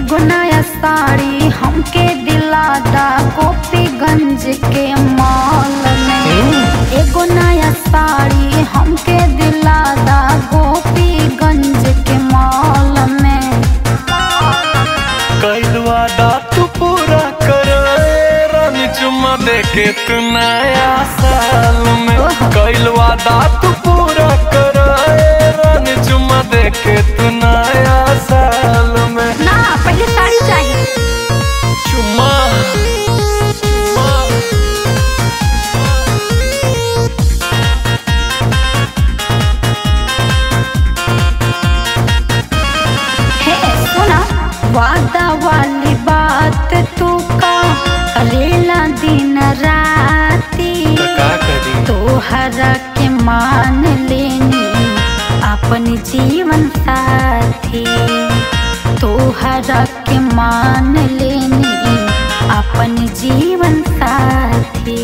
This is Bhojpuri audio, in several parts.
एगो नया साड़ी हमके दिलादा गोपीगंज के मॉल में एगो नया साड़ी हमके दिलादा गोपीगंज के मॉल में कैल वादा तू पूरा कर रानी चुम्मा दे के तू नया साल में ओह। कैल वादा तू पूरा कर रानी चुम्मा दे के तू नया साल में ना पहले साड़ी चाहिए चुम्मा चुम्मा हे सुना वादा वाली बात तू का करेला दिन राती तो का करी तोहरा के मान लेनी अपन जीवन साथी तोहरा के मान लेनी अपन जीवन साथी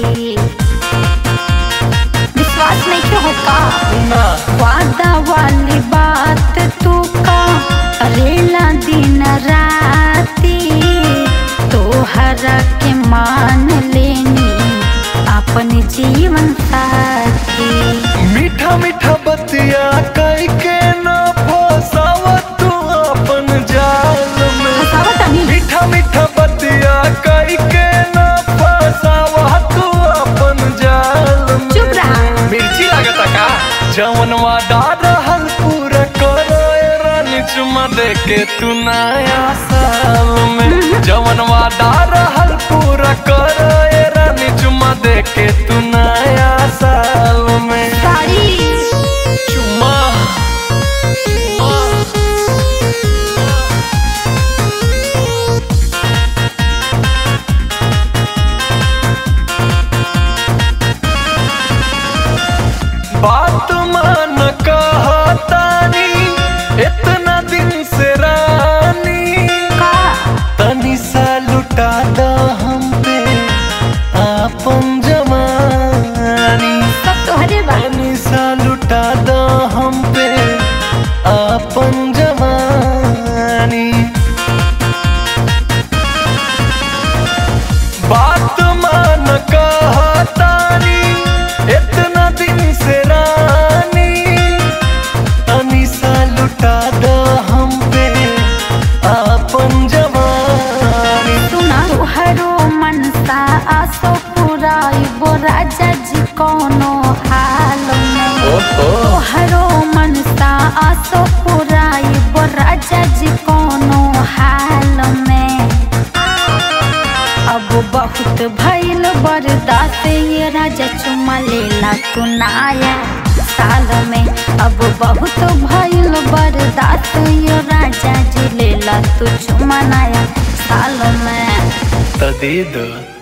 विश्वास नहीं क्यों होगा ना वादा वाली बात तू का करेला दिन राती तोहरा के मान लेनी अपन जीवन साथी मीठा मीठा बतिया कई के ना फसावा तू अपन जाल में हसावा तनी मीठा मीठा बतिया कई के ना फसावा तू अपन जाल में चुप रहा मिर्ची लागता का जवन वादा रहल पूरा करो ए रानी चुम्मा दे के तू नया साल में जवन वादा रहल पूरा करो ए रानी चुम्मा दे के तू नया साल में साड़ी चुम्मा चुम्मा बात मान कहतानी इतना दिन से रानी का तनी सा लुटा द हम पे आपन जमानी सब तोहरे बा तनी सा लुटा द हम पे आपन जमानी बात मान कहतानी इतना दिन से रानी तनी सा लुटा द हम पे आपन जवानी सुना तोहरो मनसा आसो पुराइबो राजा जी कोनो हाल में तोहरो मनसा आसो पुराइबो राजा जी कोनो हाल में अब बहुत भइल बर्दाश्त ये राजा चुमा लेला तू नाया साल में अब बहुत भइल बर्दाश्त ये राजा जी लेला तू चुमा नया साल में तो दे दो